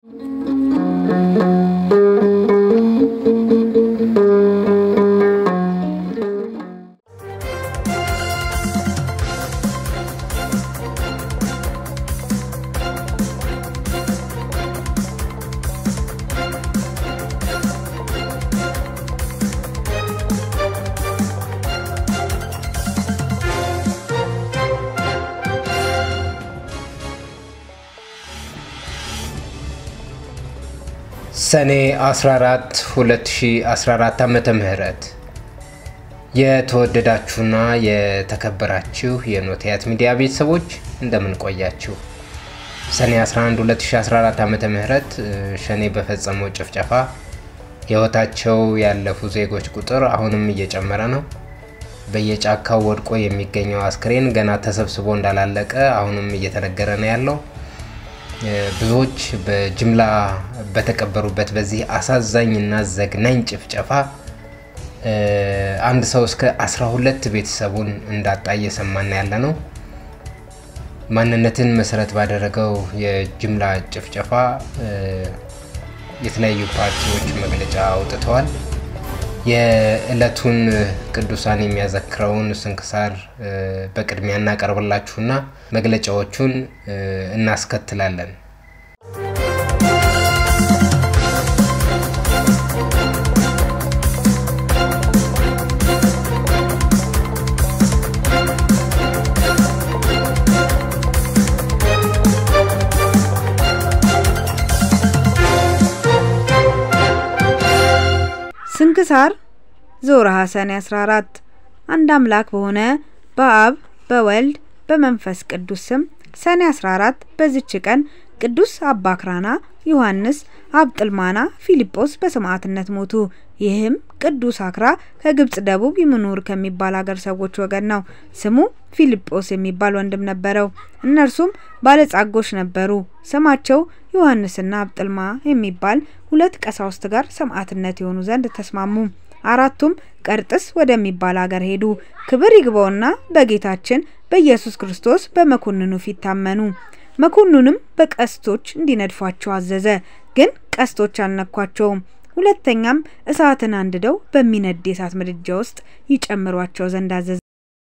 ሰኔ 14 2014 ዓመተ ምህረት የተወደዳችሁና የተከበራችሁ የኖቲያት ሚዲያ ቤተሰቦች እንደምን ቆያችሁ? ሰኔ 11 2014 ዓመተ ምህረት ሸኔ በፈጸመው ጭፍጨፋ ሕይወታቸው ያለፉ ዜጎች ቁጥር አሁንም እየጨመረ ነው። በየጫካው ወድቆ የሚገኘው አስክሬን ገና ተሰብስቦ እንዳላለቀ አሁንም እየተነገረ ነው ያለው። ብዙዎች በጅምላ በተቀበሩበት በዚህ አሳዛኝና ዘግናኝ ጭፍጨፋ አንድ ሰው እስከ 12 ቤተሰቡን እንዳጣ እየሰማን ያለ ነው። ማንነትን መሰረት ባደረገው የጅምላ ጭፍጨፋ የተለያዩ ፓርቲዎች መግለጫ አውጥተዋል። የዕለቱን ቅዱሳን የሚያዘክረውን ስንክሳር በቅድሚያ እናቀርብላችሁና መግለጫዎቹን እናስከትላለን። ስንክሳር ዘወርኀ ሰኔ 14 አንድ አምላክ በሆነ በአብ በወልድ በመንፈስ ቅዱስ ስም ሰኔ 14 በዚች ቀን ቅዱስ አባ ክራና፣ ዮሐንስ፣ አብጥልማና፣ ፊልጶስ በሰማዕትነት ሞቱ። ይህም ቅዱስ አክራ ከግብጽ ደቡብ ይምኑር ከሚባል ሀገር ሰዎች ወገን ነው። ስሙ ፊልጶስ የሚባል ወንድም ነበረው። እነርሱም ባለጻጎች ነበሩ። ስማቸው ዮሐንስና አብጥልማ የሚባል ሁለት ቀሳውስት ጋር ሰማዕትነት የሆኑ ዘንድ ተስማሙ። አራቱም ቀርጥስ ወደሚባል ሀገር ሄዱ። ክብር ይግባውና በጌታችን በኢየሱስ ክርስቶስ በመኮንኑ ፊት ታመኑ። መኮንኑንም በቀስቶች እንዲነድፏቸው አዘዘ። ግን ቀስቶች አልነኳቸውም። ሁለተኛም እሳትን አንድደው በሚነድ የእሳት ምድጃ ውስጥ ይጨምሯቸው ዘንድ አዘዘ።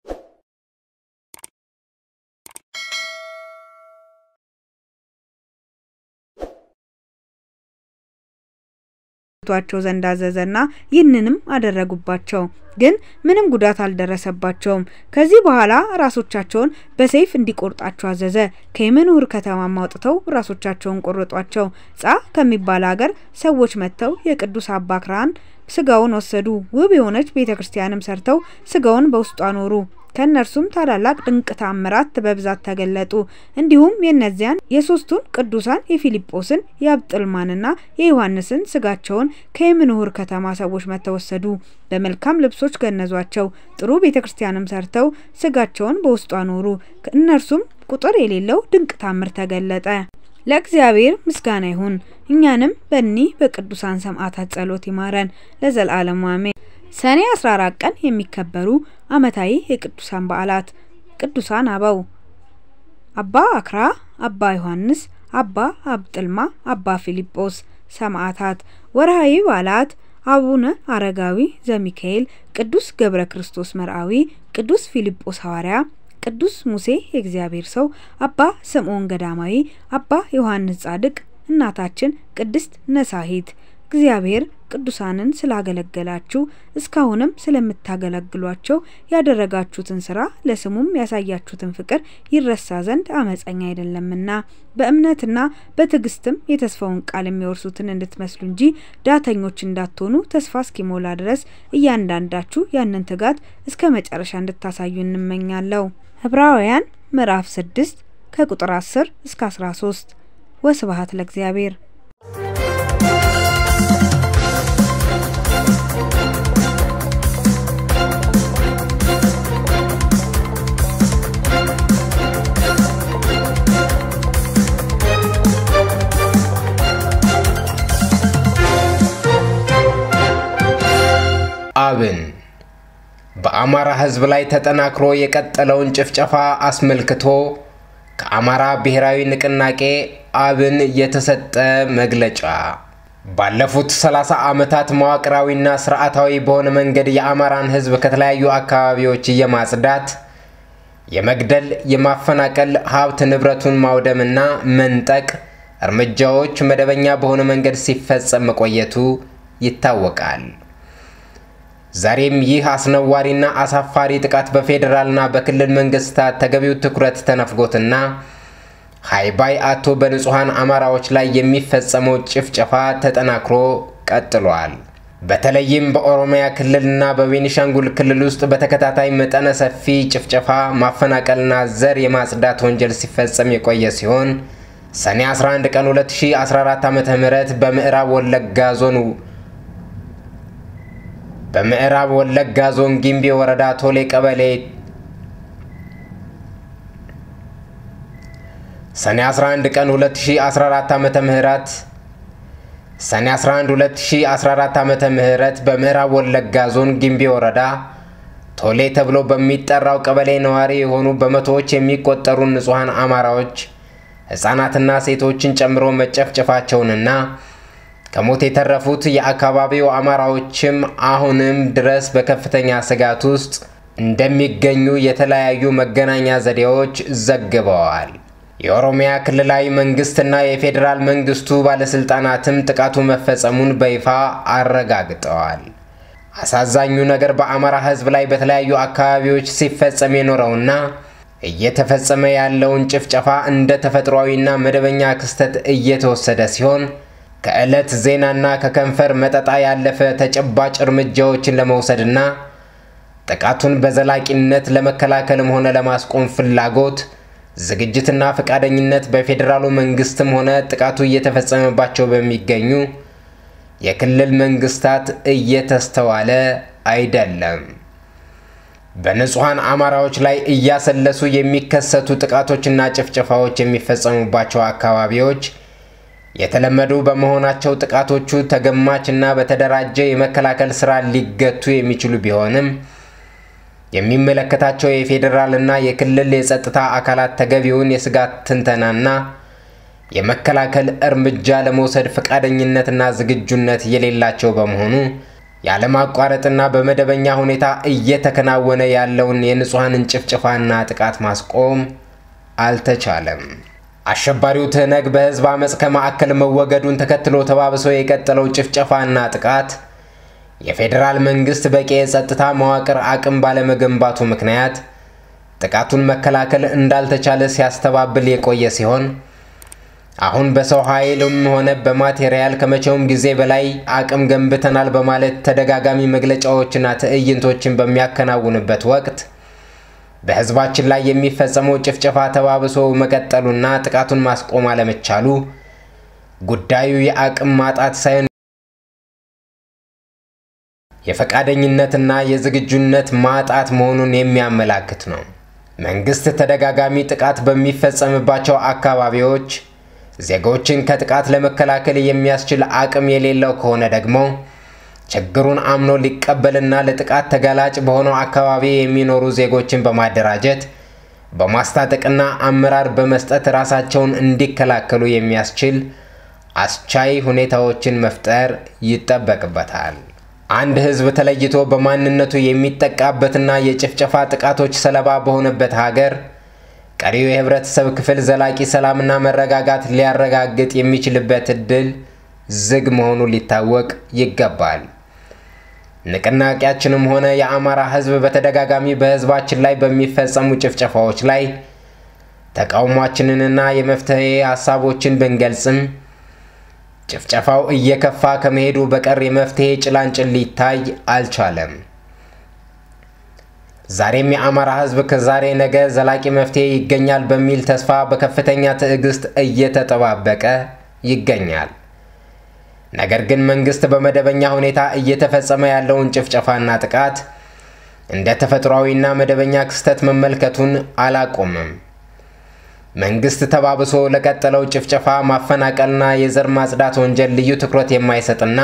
ቷቸው ዘንድ አዘዘና ይህንንም አደረጉባቸው። ግን ምንም ጉዳት አልደረሰባቸውም። ከዚህ በኋላ ራሶቻቸውን በሰይፍ እንዲቆርጣቸው አዘዘ። ከየመኑር ከተማም አውጥተው ራሶቻቸውን ቆረጧቸው። ጻ ከሚባል ሀገር ሰዎች መጥተው የቅዱስ አባ ክራን ስጋውን ወሰዱ። ውብ የሆነች ቤተ ክርስቲያንም ሰርተው ስጋውን በውስጡ አኖሩ። ከእነርሱም ታላላቅ ድንቅ ታምራት በብዛት ተገለጡ። እንዲሁም የእነዚያን የሶስቱን ቅዱሳን የፊልጶስን የአብጥልማንና የዮሐንስን ስጋቸውን ከየምንሁር ከተማ ሰዎች መጥተው ወሰዱ። በመልካም ልብሶች ገነዟቸው። ጥሩ ቤተ ክርስቲያንም ሰርተው ስጋቸውን በውስጡ አኖሩ። እነርሱም ቁጥር የሌለው ድንቅ ታምር ተገለጠ። ለእግዚአብሔር ምስጋና ይሁን። እኛንም በእኒህ በቅዱሳን ሰማዕታት ጸሎት ይማረን ለዘላለሙ አሜን። ሰኔ 14 ቀን የሚከበሩ ዓመታዊ የቅዱሳን በዓላት ቅዱሳን አበው አባ አክራ፣ አባ ዮሐንስ፣ አባ አብጥልማ፣ አባ ፊልጶስ ሰማዕታት። ወርሃዊ በዓላት አቡነ አረጋዊ ዘሚካኤል፣ ቅዱስ ገብረ ክርስቶስ መርአዊ፣ ቅዱስ ፊልጶስ ሐዋርያ፣ ቅዱስ ሙሴ የእግዚአብሔር ሰው፣ አባ ስምዖን ገዳማዊ፣ አባ ዮሐንስ ጻድቅ፣ እናታችን ቅድስት ነሳሂት። እግዚአብሔር ቅዱሳንን ስላገለገላችሁ እስካሁንም ስለምታገለግሏቸው ያደረጋችሁትን ስራ ለስሙም ያሳያችሁትን ፍቅር ይረሳ ዘንድ አመፀኛ አይደለምና በእምነትና በትዕግስትም የተስፋውን ቃል የሚወርሱትን እንድትመስሉ እንጂ ዳተኞች እንዳትሆኑ ተስፋ እስኪሞላ ድረስ እያንዳንዳችሁ ያንን ትጋት እስከ መጨረሻ እንድታሳዩ እንመኛለሁ። ዕብራውያን ምዕራፍ 6 ከቁጥር 10 እስከ 13 ወስብሐት ለእግዚአብሔር። አብን በአማራ ሕዝብ ላይ ተጠናክሮ የቀጠለውን ጭፍጨፋ አስመልክቶ ከአማራ ብሔራዊ ንቅናቄ አብን የተሰጠ መግለጫ ባለፉት 30 ዓመታት መዋቅራዊና ስርዓታዊ በሆነ መንገድ የአማራን ሕዝብ ከተለያዩ አካባቢዎች የማጽዳት፣ የመግደል፣ የማፈናቀል፣ ሀብት ንብረቱን ማውደምና መንጠቅ እርምጃዎች መደበኛ በሆነ መንገድ ሲፈጸም መቆየቱ ይታወቃል። ዛሬም ይህ አስነዋሪና አሳፋሪ ጥቃት በፌዴራልና በክልል መንግስታት ተገቢው ትኩረት ተነፍጎትና ሃይባይ አቶ በንጹሐን አማራዎች ላይ የሚፈጸመው ጭፍጨፋ ተጠናክሮ ቀጥሏል። በተለይም በኦሮሚያ ክልልና በቤኒሻንጉል ክልል ውስጥ በተከታታይ መጠነ ሰፊ ጭፍጨፋ፣ ማፈናቀልና ዘር የማጽዳት ወንጀል ሲፈጸም የቆየ ሲሆን ሰኔ 11 ቀን 2014 ዓ.ም በምዕራብ ወለጋ ዞን በምዕራብ ወለጋ ዞን ጊምቢ ወረዳ ቶሌ ቀበሌ ሰኔ 11 ቀን 2014 ዓመተ ምህረት ሰኔ 11 2014 ዓመተ ምህረት በምዕራብ ወለጋ ዞን ጊምቢ ወረዳ ቶሌ ተብሎ በሚጠራው ቀበሌ ነዋሪ የሆኑ በመቶዎች የሚቆጠሩ ንጹሐን አማራዎች ሕፃናትና ሴቶችን ጨምሮ መጨፍጨፋቸውንና ከሞት የተረፉት የአካባቢው አማራዎችም አሁንም ድረስ በከፍተኛ ስጋት ውስጥ እንደሚገኙ የተለያዩ መገናኛ ዘዴዎች ዘግበዋል። የኦሮሚያ ክልላዊ መንግስትና የፌዴራል መንግስቱ ባለስልጣናትም ጥቃቱ መፈጸሙን በይፋ አረጋግጠዋል። አሳዛኙ ነገር በአማራ ሕዝብ ላይ በተለያዩ አካባቢዎች ሲፈጸም የኖረውና እየተፈጸመ ያለውን ጭፍጨፋ እንደ ተፈጥሯዊና መደበኛ ክስተት እየተወሰደ ሲሆን ከዕለት ዜናና ከከንፈር መጠጣ ያለፈ ተጨባጭ እርምጃዎችን ለመውሰድና ጥቃቱን በዘላቂነት ለመከላከልም ሆነ ለማስቆም ፍላጎት ዝግጅትና ፈቃደኝነት በፌዴራሉ መንግስትም ሆነ ጥቃቱ እየተፈጸመባቸው በሚገኙ የክልል መንግስታት እየተስተዋለ አይደለም። በንጹሐን አማራዎች ላይ እያሰለሱ የሚከሰቱ ጥቃቶችና ጭፍጨፋዎች የሚፈጸሙባቸው አካባቢዎች የተለመዱ በመሆናቸው ጥቃቶቹ ተገማችና በተደራጀ የመከላከል ስራ ሊገቱ የሚችሉ ቢሆንም የሚመለከታቸው የፌዴራልና የክልል የጸጥታ አካላት ተገቢውን የስጋት ትንተናና የመከላከል እርምጃ ለመውሰድ ፈቃደኝነትና ዝግጁነት የሌላቸው በመሆኑ ያለማቋረጥና በመደበኛ ሁኔታ እየተከናወነ ያለውን የንጹሐንን ጭፍጭፋና ጥቃት ማስቆም አልተቻለም። አሸባሪው ትህነግ በህዝብ አመፅ ከማዕከል መወገዱን ተከትሎ ተባብሶ የቀጠለው ጭፍጨፋና ጥቃት የፌዴራል መንግስት በቂ የጸጥታ መዋቅር አቅም ባለመገንባቱ ምክንያት ጥቃቱን መከላከል እንዳልተቻለ ሲያስተባብል የቆየ ሲሆን አሁን በሰው ኃይልም ሆነ በማቴሪያል ከመቼውም ጊዜ በላይ አቅም ገንብተናል በማለት ተደጋጋሚ መግለጫዎችና ትዕይንቶችን በሚያከናውንበት ወቅት በህዝባችን ላይ የሚፈጸመው ጭፍጨፋ ተባብሶ መቀጠሉና ጥቃቱን ማስቆም አለመቻሉ ጉዳዩ የአቅም ማጣት ሳይሆን የፈቃደኝነትና የዝግጁነት ማጣት መሆኑን የሚያመላክት ነው። መንግስት ተደጋጋሚ ጥቃት በሚፈጸምባቸው አካባቢዎች ዜጎችን ከጥቃት ለመከላከል የሚያስችል አቅም የሌለው ከሆነ ደግሞ ችግሩን አምኖ ሊቀበልና ለጥቃት ተጋላጭ በሆነው አካባቢ የሚኖሩ ዜጎችን በማደራጀት በማስታጠቅና አመራር በመስጠት ራሳቸውን እንዲከላከሉ የሚያስችል አስቻይ ሁኔታዎችን መፍጠር ይጠበቅበታል። አንድ ህዝብ ተለይቶ በማንነቱ የሚጠቃበትና የጭፍጨፋ ጥቃቶች ሰለባ በሆነበት ሀገር ቀሪው የህብረተሰብ ክፍል ዘላቂ ሰላምና መረጋጋት ሊያረጋግጥ የሚችልበት እድል ዝግ መሆኑ ሊታወቅ ይገባል። ንቅናቄያችንም ሆነ የአማራ ህዝብ በተደጋጋሚ በህዝባችን ላይ በሚፈጸሙ ጭፍጨፋዎች ላይ ተቃውሟችንንና የመፍትሄ ሀሳቦችን ብንገልጽም ጭፍጨፋው እየከፋ ከመሄዱ በቀር የመፍትሄ ጭላንጭል ሊታይ አልቻለም። ዛሬም የአማራ ህዝብ ከዛሬ ነገ ዘላቂ መፍትሄ ይገኛል በሚል ተስፋ በከፍተኛ ትዕግስት እየተጠባበቀ ይገኛል። ነገር ግን መንግስት በመደበኛ ሁኔታ እየተፈጸመ ያለውን ጭፍጨፋና ጥቃት እንደ ተፈጥሯዊና መደበኛ ክስተት መመልከቱን አላቆምም። መንግስት ተባብሶ ለቀጠለው ጭፍጨፋ፣ ማፈናቀልና የዘር ማጽዳት ወንጀል ልዩ ትኩረት የማይሰጥና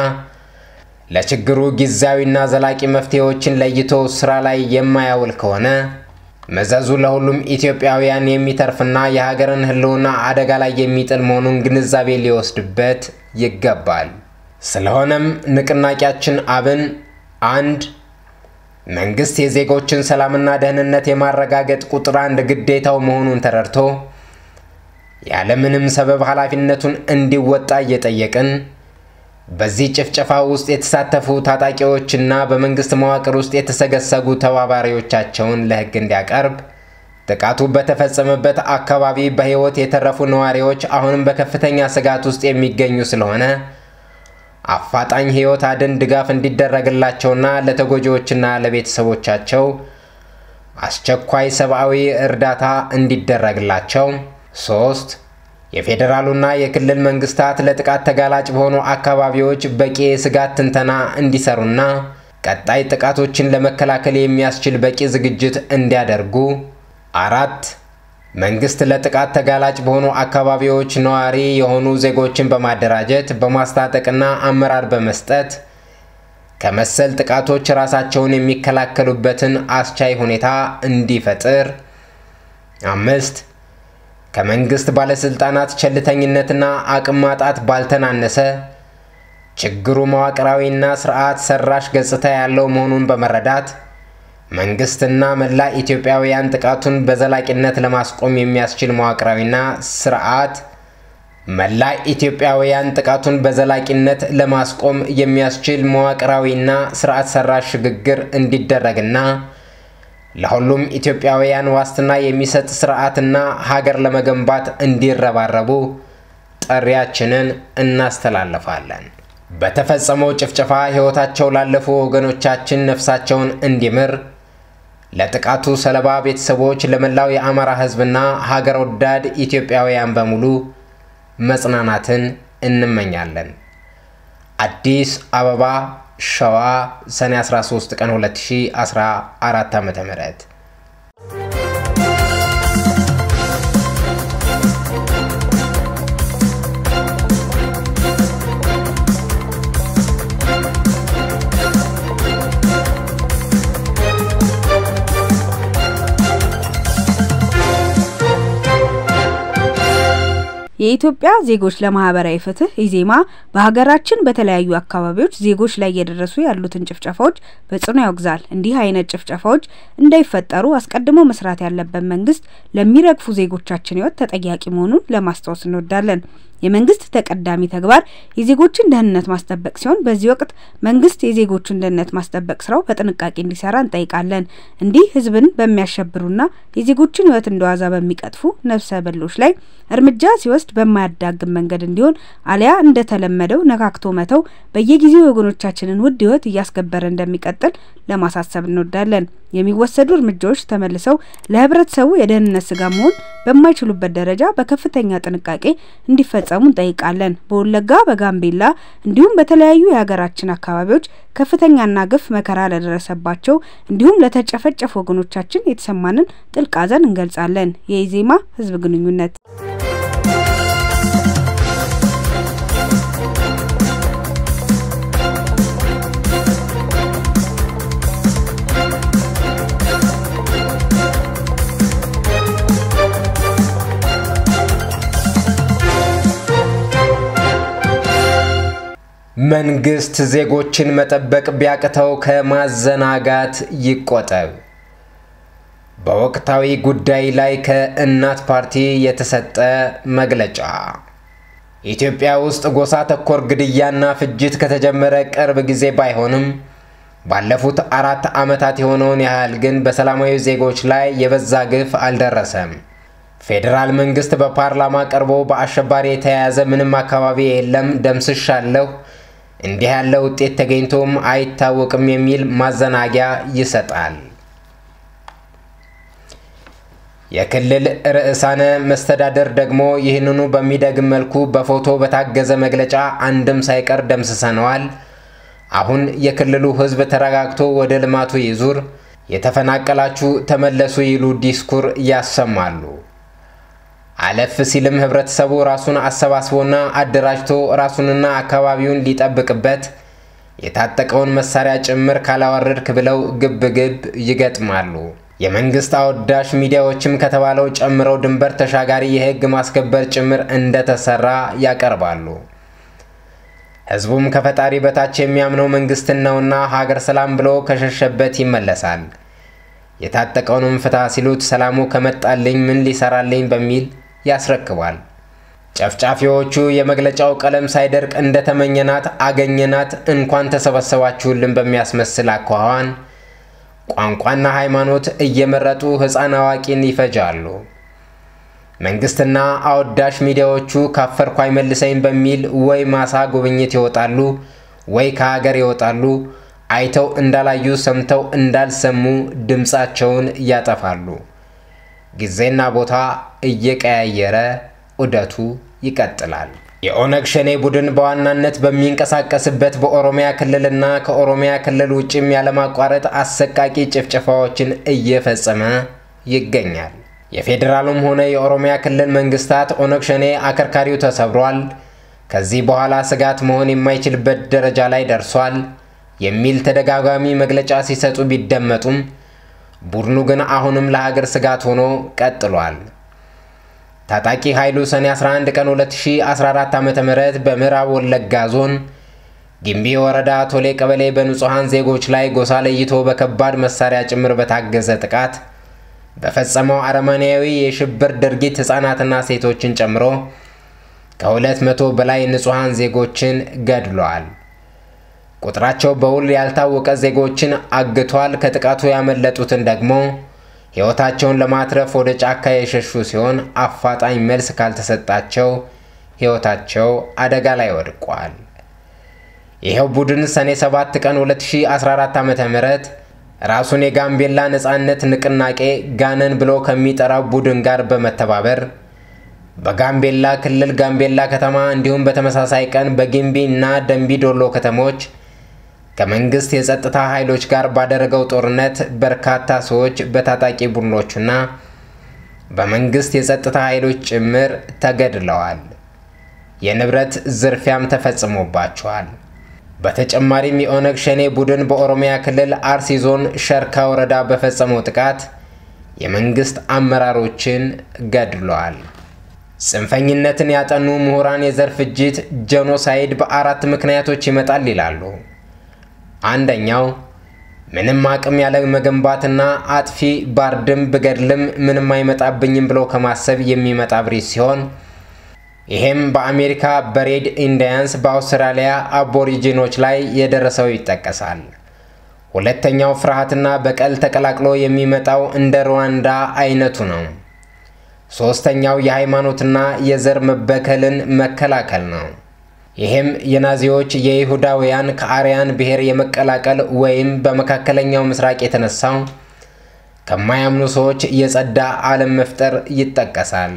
ለችግሩ ጊዜያዊና ዘላቂ መፍትሄዎችን ለይቶ ስራ ላይ የማያውል ከሆነ መዘዙ ለሁሉም ኢትዮጵያውያን የሚተርፍና የሀገርን ሕልውና አደጋ ላይ የሚጥል መሆኑን ግንዛቤ ሊወስድበት ይገባል። ስለሆነም ንቅናቄያችን አብን አንድ መንግስት የዜጎችን ሰላምና ደህንነት የማረጋገጥ ቁጥር አንድ ግዴታው መሆኑን ተረድቶ ያለምንም ሰበብ ኃላፊነቱን እንዲወጣ እየጠየቅን በዚህ ጭፍጨፋ ውስጥ የተሳተፉ ታጣቂዎችና በመንግስት መዋቅር ውስጥ የተሰገሰጉ ተባባሪዎቻቸውን ለሕግ እንዲያቀርብ፣ ጥቃቱ በተፈጸመበት አካባቢ በሕይወት የተረፉ ነዋሪዎች አሁንም በከፍተኛ ስጋት ውስጥ የሚገኙ ስለሆነ አፋጣኝ ሕይወት አድን ድጋፍ እንዲደረግላቸውና ለተጎጂዎችና ለቤተሰቦቻቸው አስቸኳይ ሰብአዊ እርዳታ እንዲደረግላቸው። ሶስት የፌዴራሉና የክልል መንግስታት ለጥቃት ተጋላጭ በሆኑ አካባቢዎች በቂ የስጋት ትንተና እንዲሰሩና ቀጣይ ጥቃቶችን ለመከላከል የሚያስችል በቂ ዝግጅት እንዲያደርጉ። አራት መንግስት ለጥቃት ተጋላጭ በሆኑ አካባቢዎች ነዋሪ የሆኑ ዜጎችን በማደራጀት በማስታጠቅና አመራር በመስጠት ከመሰል ጥቃቶች ራሳቸውን የሚከላከሉበትን አስቻይ ሁኔታ እንዲፈጥር። አምስት ከመንግስት ባለስልጣናት ቸልተኝነትና አቅም ማጣት ባልተናነሰ ችግሩ መዋቅራዊና ስርዓት ሰራሽ ገጽታ ያለው መሆኑን በመረዳት መንግስትና መላ ኢትዮጵያውያን ጥቃቱን በዘላቂነት ለማስቆም የሚያስችል መዋቅራዊና ስርዓት መላ ኢትዮጵያውያን ጥቃቱን በዘላቂነት ለማስቆም የሚያስችል መዋቅራዊና ስርዓት ሰራሽ ሽግግር እንዲደረግና ለሁሉም ኢትዮጵያውያን ዋስትና የሚሰጥ ስርዓትና ሀገር ለመገንባት እንዲረባረቡ ጥሪያችንን እናስተላልፋለን። በተፈጸመው ጭፍጨፋ ሕይወታቸው ላለፉ ወገኖቻችን ነፍሳቸውን እንዲምር ለጥቃቱ ሰለባ ቤተሰቦች፣ ለመላው የአማራ ሕዝብና ሀገር ወዳድ ኢትዮጵያውያን በሙሉ መጽናናትን እንመኛለን። አዲስ አበባ ሸዋ ሰኔ 13 ቀን 2014 ዓ.ም። የኢትዮጵያ ዜጎች ለማህበራዊ ፍትህ ኢዜማ በሀገራችን በተለያዩ አካባቢዎች ዜጎች ላይ እየደረሱ ያሉትን ጭፍጨፋዎች በጽኑ ያወግዛል። እንዲህ አይነት ጭፍጨፋዎች እንዳይፈጠሩ አስቀድሞ መስራት ያለበት መንግስት ለሚረግፉ ዜጎቻችን ህይወት ተጠያቂ መሆኑን ለማስታወስ እንወዳለን። የመንግስት ተቀዳሚ ተግባር የዜጎችን ደህንነት ማስጠበቅ ሲሆን በዚህ ወቅት መንግስት የዜጎችን ደህንነት ማስጠበቅ ስራው በጥንቃቄ እንዲሰራ እንጠይቃለን። እንዲህ ህዝብን በሚያሸብሩና የዜጎችን ህይወት እንደዋዛ በሚቀጥፉ ነፍሰ በሎች ላይ እርምጃ ሲወስድ በማያዳግም መንገድ እንዲሆን አሊያ እንደተለመደው ነካክቶ መተው በየጊዜው የወገኖቻችንን ውድ ህይወት እያስገበረ እንደሚቀጥል ለማሳሰብ እንወዳለን። የሚወሰዱ እርምጃዎች ተመልሰው ለህብረተሰቡ የደህንነት ስጋ መሆን በማይችሉበት ደረጃ በከፍተኛ ጥንቃቄ እንዲፈጸሙ እንጠይቃለን። በወለጋ፣ በጋምቤላ እንዲሁም በተለያዩ የሀገራችን አካባቢዎች ከፍተኛና ግፍ መከራ ለደረሰባቸው እንዲሁም ለተጨፈጨፉ ወገኖቻችን የተሰማንን ጥልቅ ሐዘን እንገልጻለን። የኢዜማ ህዝብ ግንኙነት መንግስት ዜጎችን መጠበቅ ቢያቅተው ከማዘናጋት ይቆጠብ። በወቅታዊ ጉዳይ ላይ ከእናት ፓርቲ የተሰጠ መግለጫ። ኢትዮጵያ ውስጥ ጎሳ ተኮር ግድያና ፍጅት ከተጀመረ ቅርብ ጊዜ ባይሆንም ባለፉት አራት ዓመታት የሆነውን ያህል ግን በሰላማዊ ዜጎች ላይ የበዛ ግፍ አልደረሰም። ፌዴራል መንግስት በፓርላማ ቀርቦ በአሸባሪ የተያያዘ ምንም አካባቢ የለም ደምስሻለሁ እንዲህ ያለ ውጤት ተገኝቶም አይታወቅም የሚል ማዘናጊያ ይሰጣል። የክልል ርዕሳነ መስተዳደር ደግሞ ይህንኑ በሚደግም መልኩ በፎቶ በታገዘ መግለጫ አንድም ሳይቀር ደምስሰነዋል፣ አሁን የክልሉ ሕዝብ ተረጋግቶ ወደ ልማቱ ይዙር፣ የተፈናቀላችሁ ተመለሱ ይሉ ዲስኩር ያሰማሉ። አለፍ ሲልም ህብረተሰቡ ራሱን አሰባስቦና አደራጅቶ ራሱንና አካባቢውን ሊጠብቅበት የታጠቀውን መሳሪያ ጭምር ካላወረድክ ብለው ግብ ግብ ይገጥማሉ። የመንግስት አወዳሽ ሚዲያዎችም ከተባለው ጨምረው ድንበር ተሻጋሪ የህግ ማስከበር ጭምር እንደተሰራ ያቀርባሉ። ህዝቡም ከፈጣሪ በታች የሚያምነው መንግስትን ነውና ሀገር ሰላም ብሎ ከሸሸበት ይመለሳል። የታጠቀውንም ፍታ ሲሉት ሰላሙ ከመጣልኝ ምን ሊሰራልኝ በሚል ያስረክባል። ጨፍጫፊዎቹ የመግለጫው ቀለም ሳይደርቅ እንደተመኘናት አገኘናት እንኳን ተሰበሰባችሁልን በሚያስመስል አኳኋን ቋንቋና ሃይማኖት እየመረጡ ሕፃን አዋቂን ይፈጃሉ። መንግስትና አወዳሽ ሚዲያዎቹ ካፈርኩ አይመልሰኝ በሚል ወይ ማሳ ጉብኝት ይወጣሉ፣ ወይ ከሀገር ይወጣሉ። አይተው እንዳላዩ ሰምተው እንዳልሰሙ ድምፃቸውን ያጠፋሉ። ጊዜና ቦታ እየቀያየረ ዑደቱ ይቀጥላል። የኦነግ ሸኔ ቡድን በዋናነት በሚንቀሳቀስበት በኦሮሚያ ክልልና ከኦሮሚያ ክልል ውጭም ያለማቋረጥ አሰቃቂ ጭፍጨፋዎችን እየፈጸመ ይገኛል። የፌዴራሉም ሆነ የኦሮሚያ ክልል መንግስታት ኦነግ ሸኔ አከርካሪው ተሰብሯል፣ ከዚህ በኋላ ስጋት መሆን የማይችልበት ደረጃ ላይ ደርሷል የሚል ተደጋጋሚ መግለጫ ሲሰጡ ቢደመጡም ቡድኑ ግን አሁንም ለሀገር ስጋት ሆኖ ቀጥሏል። ታጣቂ ኃይሉ ሰኔ 11 ቀን 2014 ዓ.ም በምዕራብ ወለጋ ዞን ጊምቢ ወረዳ ቶሌ ቀበሌ በንጹሐን ዜጎች ላይ ጎሳ ለይቶ በከባድ መሳሪያ ጭምር በታገዘ ጥቃት በፈጸመው አረመኔያዊ የሽብር ድርጊት ሕፃናትና ሴቶችን ጨምሮ ከሁለት መቶ በላይ ንጹሐን ዜጎችን ገድሏል። ቁጥራቸው በውል ያልታወቀ ዜጎችን አግቷል። ከጥቃቱ ያመለጡትን ደግሞ ሕይወታቸውን ለማትረፍ ወደ ጫካ የሸሹ ሲሆን አፋጣኝ መልስ ካልተሰጣቸው ሕይወታቸው አደጋ ላይ ወድቋል። ይኸው ቡድን ሰኔ 7 ቀን 2014 ዓ ም ራሱን የጋምቤላ ነፃነት ንቅናቄ ጋነን ብሎ ከሚጠራው ቡድን ጋር በመተባበር በጋምቤላ ክልል ጋምቤላ ከተማ እንዲሁም በተመሳሳይ ቀን በጊምቢ እና ደንቢ ዶሎ ከተሞች ከመንግስት የጸጥታ ኃይሎች ጋር ባደረገው ጦርነት በርካታ ሰዎች በታጣቂ ቡድኖቹና በመንግስት የጸጥታ ኃይሎች ጭምር ተገድለዋል። የንብረት ዝርፊያም ተፈጽሞባቸዋል። በተጨማሪም የኦነግ ሸኔ ቡድን በኦሮሚያ ክልል አርሲ ዞን ሸርካ ወረዳ በፈጸመው ጥቃት የመንግስት አመራሮችን ገድለዋል። ጽንፈኝነትን ያጠኑ ምሁራን የዘር ፍጅት ጄኖሳይድ በአራት ምክንያቶች ይመጣል ይላሉ። አንደኛው ምንም አቅም ያለ መገንባትና አጥፊ ባርድም ብገድልም ምንም አይመጣብኝም ብሎ ከማሰብ የሚመጣ ብሪት ሲሆን ይሄም በአሜሪካ በሬድ ኢንዲያንስ በአውስትራሊያ አቦሪጂኖች ላይ የደረሰው ይጠቀሳል። ሁለተኛው ፍርሃትና በቀል ተቀላቅሎ የሚመጣው እንደ ሩዋንዳ አይነቱ ነው። ሶስተኛው የሃይማኖትና የዘር መበከልን መከላከል ነው። ይህም የናዚዎች የይሁዳውያን ከአርያን ብሔር የመቀላቀል ወይም በመካከለኛው ምስራቅ የተነሳው ከማያምኑ ሰዎች የጸዳ ዓለም መፍጠር ይጠቀሳል።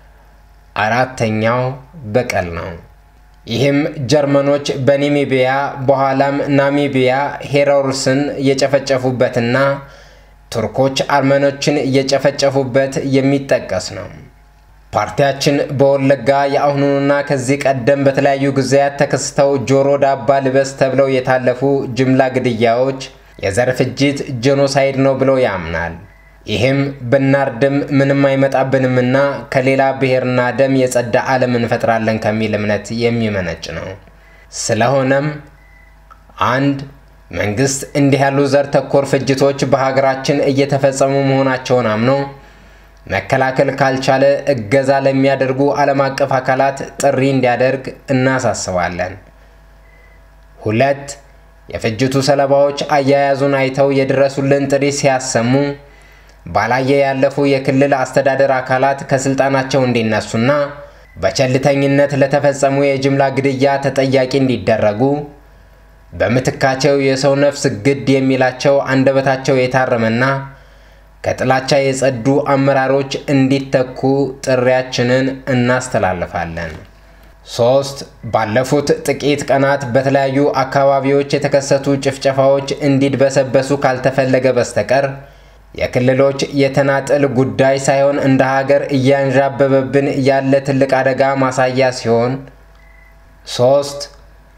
አራተኛው በቀል ነው። ይህም ጀርመኖች በናሚቢያ በኋላም ናሚቢያ ሄሮርስን የጨፈጨፉበትና ቱርኮች አርመኖችን እየጨፈጨፉበት የሚጠቀስ ነው። ፓርቲያችን በወለጋ የአሁኑንና ከዚህ ቀደም በተለያዩ ጊዜያት ተከስተው ጆሮ ዳባ ልበስ ተብለው የታለፉ ጅምላ ግድያዎች የዘር ፍጅት ጄኖሳይድ ነው ብሎ ያምናል። ይህም ብናርድም ምንም አይመጣብንምና ከሌላ ብሔርና ደም የጸዳ ዓለም እንፈጥራለን ከሚል እምነት የሚመነጭ ነው። ስለሆነም አንድ መንግስት እንዲህ ያሉ ዘር ተኮር ፍጅቶች በሀገራችን እየተፈጸሙ መሆናቸውን አምኖ መከላከል ካልቻለ እገዛ ለሚያደርጉ ዓለም አቀፍ አካላት ጥሪ እንዲያደርግ እናሳስባለን። ሁለት የፍጅቱ ሰለባዎች አያያዙን አይተው የድረሱልን ጥሪ ሲያሰሙ ባላየ ያለፉ የክልል አስተዳደር አካላት ከስልጣናቸው እንዲነሱና በቸልተኝነት ለተፈጸሙ የጅምላ ግድያ ተጠያቂ እንዲደረጉ በምትካቸው የሰው ነፍስ ግድ የሚላቸው አንደበታቸው የታረመና ከጥላቻ የጸዱ አመራሮች እንዲተኩ ጥሪያችንን እናስተላልፋለን። ሶስት ባለፉት ጥቂት ቀናት በተለያዩ አካባቢዎች የተከሰቱ ጭፍጨፋዎች እንዲድበሰበሱ ካልተፈለገ በስተቀር የክልሎች የተናጠል ጉዳይ ሳይሆን እንደ ሀገር እያንዣበበብን ያለ ትልቅ አደጋ ማሳያ ሲሆን ሶስት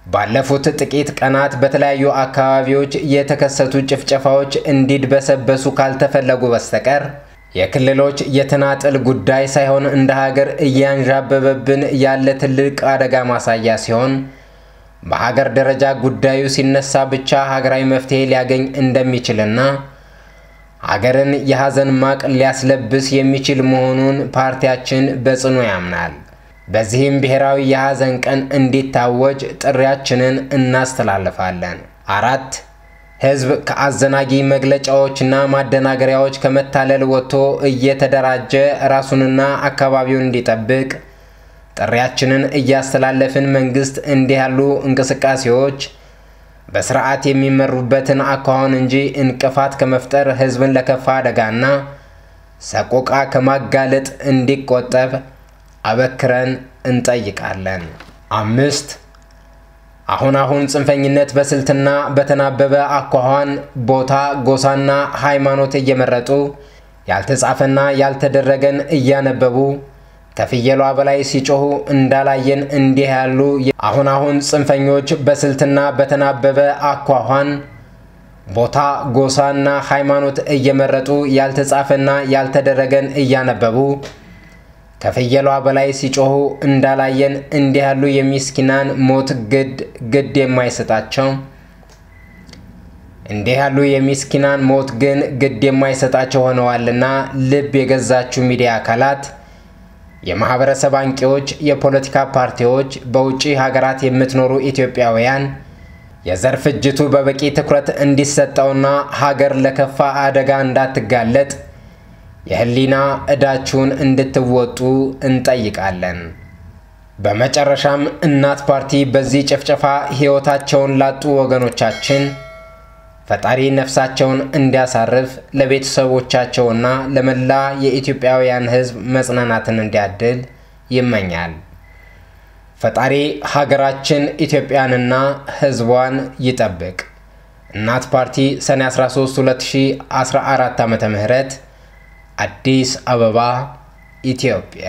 ባለፉት ጥቂት ቀናት በተለያዩ አካባቢዎች የተከሰቱ ጭፍጨፋዎች እንዲድበሰበሱ ካልተፈለጉ በስተቀር የክልሎች የተናጠል ጉዳይ ሳይሆን እንደ ሀገር እያንዣበበብን ያለ ትልቅ አደጋ ማሳያ ሲሆን በሀገር ደረጃ ጉዳዩ ሲነሳ ብቻ ሀገራዊ መፍትሄ ሊያገኝ እንደሚችልና ሀገርን የሐዘን ማቅ ሊያስለብስ የሚችል መሆኑን ፓርቲያችን በጽኑ ያምናል። በዚህም ብሔራዊ የሐዘን ቀን እንዲታወጅ ጥሪያችንን እናስተላልፋለን። አራት ህዝብ ከአዘናጊ መግለጫዎችና ማደናገሪያዎች ከመታለል ወጥቶ እየተደራጀ ራሱንና አካባቢውን እንዲጠብቅ ጥሪያችንን እያስተላለፍን መንግስት እንዲህ ያሉ እንቅስቃሴዎች በስርዓት የሚመሩበትን አኳኋን እንጂ እንቅፋት ከመፍጠር ህዝብን ለከፋ አደጋና ሰቆቃ ከማጋለጥ እንዲቆጠብ አበክረን እንጠይቃለን። አምስት አሁን አሁን ጽንፈኝነት በስልትና በተናበበ አኳኋን ቦታ፣ ጎሳና ሃይማኖት እየመረጡ ያልተጻፈና ያልተደረገን እያነበቡ ከፍየሏ በላይ ሲጮሁ እንዳላየን እንዲህ ያሉ አሁን አሁን ጽንፈኞች በስልትና በተናበበ አኳኋን ቦታ፣ ጎሳና ሃይማኖት እየመረጡ ያልተጻፈና ያልተደረገን እያነበቡ ከፍየሏ በላይ ሲጮሁ እንዳላየን እንዲህ ያሉ የሚስኪናን ሞት ግድ ግድ የማይሰጣቸው እንዲህ ያሉ የሚስኪናን ሞት ግን ግድ የማይሰጣቸው ሆነዋልና ልብ የገዛችሁ ሚዲያ አካላት የማህበረሰብ አንቂዎች፣ የፖለቲካ ፓርቲዎች፣ በውጭ ሀገራት የምትኖሩ ኢትዮጵያውያን የዘር ፍጅቱ በበቂ ትኩረት እንዲሰጠውና ሀገር ለከፋ አደጋ እንዳትጋለጥ የህሊና ዕዳችሁን እንድትወጡ እንጠይቃለን። በመጨረሻም እናት ፓርቲ በዚህ ጭፍጨፋ ሕይወታቸውን ላጡ ወገኖቻችን ፈጣሪ ነፍሳቸውን እንዲያሳርፍ ለቤተሰቦቻቸውና ለመላ የኢትዮጵያውያን ሕዝብ መጽናናትን እንዲያድል ይመኛል። ፈጣሪ ሀገራችን ኢትዮጵያንና ሕዝቧን ይጠብቅ። እናት ፓርቲ ሰኔ 13 2014 ዓ ም አዲስ አበባ ኢትዮጵያ።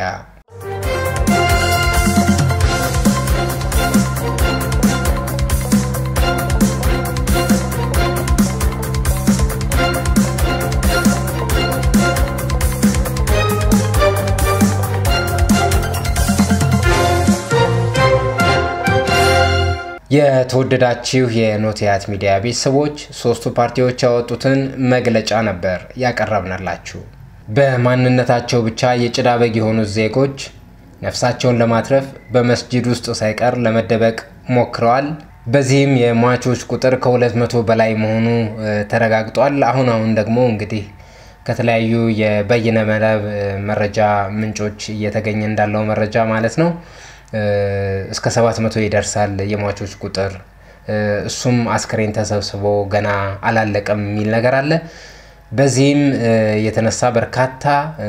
የተወደዳችሁ የኖቲያት ሚዲያ ቤተሰቦች ሶስቱ ፓርቲዎች ያወጡትን መግለጫ ነበር ያቀረብንላችሁ። በማንነታቸው ብቻ የጭዳ በግ የሆኑት ዜጎች ነፍሳቸውን ለማትረፍ በመስጂድ ውስጥ ሳይቀር ለመደበቅ ሞክረዋል። በዚህም የሟቾች ቁጥር ከሁለት መቶ በላይ መሆኑ ተረጋግጧል። አሁን አሁን ደግሞ እንግዲህ ከተለያዩ የበይነ መረብ መረጃ ምንጮች እየተገኘ እንዳለው መረጃ ማለት ነው እስከ ሰባት መቶ ይደርሳል የሟቾች ቁጥር። እሱም አስክሬን ተሰብስቦ ገና አላለቀም የሚል ነገር አለ። በዚህም የተነሳ በርካታ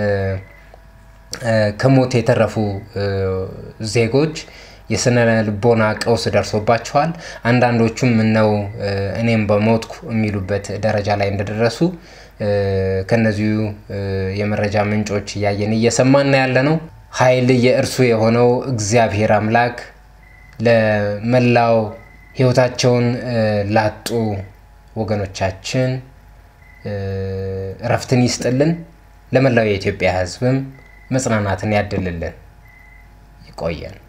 ከሞት የተረፉ ዜጎች የስነ ልቦና ቀውስ ደርሶባቸዋል። አንዳንዶቹም ምነው እኔም በሞትኩ የሚሉበት ደረጃ ላይ እንደደረሱ ከነዚሁ የመረጃ ምንጮች እያየን እየሰማን ያለ ነው። ኃይል የእርሱ የሆነው እግዚአብሔር አምላክ ለመላው ሕይወታቸውን ላጡ ወገኖቻችን እረፍትን ይስጥልን። ለመላው የኢትዮጵያ ሕዝብም መጽናናትን ያድልልን። ይቆየን።